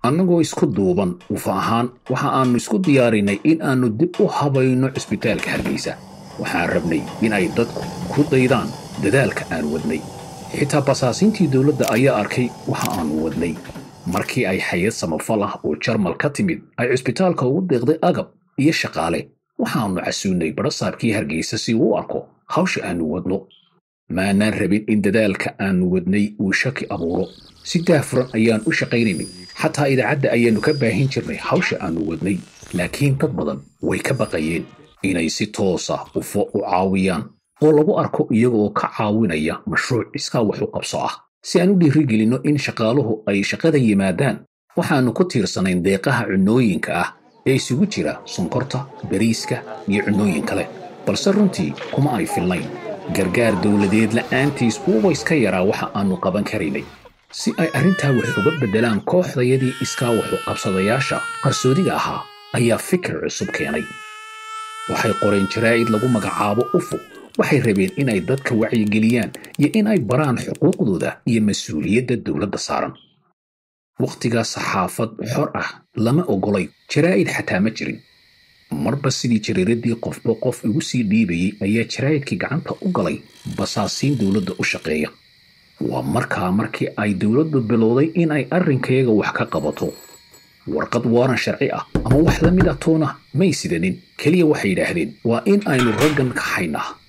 annagoo isku duuban ufa ahaan waxa aannu isku diyaarinay in aannu dib u habayno cisbitaalka hargeysa waxaan rabnay in ay dadku ku daydaan dadaalka aan wadnay xitaa basaasiintii dowladda ayaa arkay waxa aannu wadnay markii ay hay-ad samafal ah oo jarmal ka timid ay cisbitaalka ugu deeqday agab iyo shaqaale waxaannu casuunnay barasaabkii hargeysa si uu u arko hawsha aannu wadno maanaan rabin in dadaalka aannu wadnay uu shaki abuuro si daafuran ayaan u shaqaynaynay xataa idaacadda ayaannu ka baahin jirnay hawsha aannu wadnay laakiin dad badan way ka baqayeen inay si toosa ufo u caawiyaan oo lagu arko iyagoo ka caawinaya mashruuc iskaa wax u qabso ah si aan u dhiirigelinno in shaqaaluhu ay shaqada yimaadaan waxaannu ku tiirsanayn deeqaha cunnooyinka ah ee isugu jira sonkorta bariiska iyo cunnooyin kale balse runtii kuma ay filnayn gargaar dowladeed la'aantiis uuba iska yaraa waxa aannu qaban karaynay si ay arrintaa wax uga beddelaan kooxdayadii iskaa waxu qabsadayaasha qarsoodiga ahaa ayaa fikir cusub keenay waxay qoreen jaraa'id lagu magacaabo ufu waxay rabeen inay dadka wacyigeliyaan iyo in ay baraan xuquuqdooda iyo mas-uuliyadda dowladda saaran wakhtigaa saxaafad xor ah lama oggolay jaraa'id xataa ma jirin marba sidii jariiradii qofba qof igu sii dhiibayey ayaa jaraa'idkii gacanta u galay basaasiin dowladda u shaqeeya waa markaa markii ay dowladdu bilowday in ay arrinkayaga wax ka qabato warqad waaran sharci ah ama wax la mid a toona may sidanin keliya waxay yidhaahdeen waa in aynu raggan kaxaynaa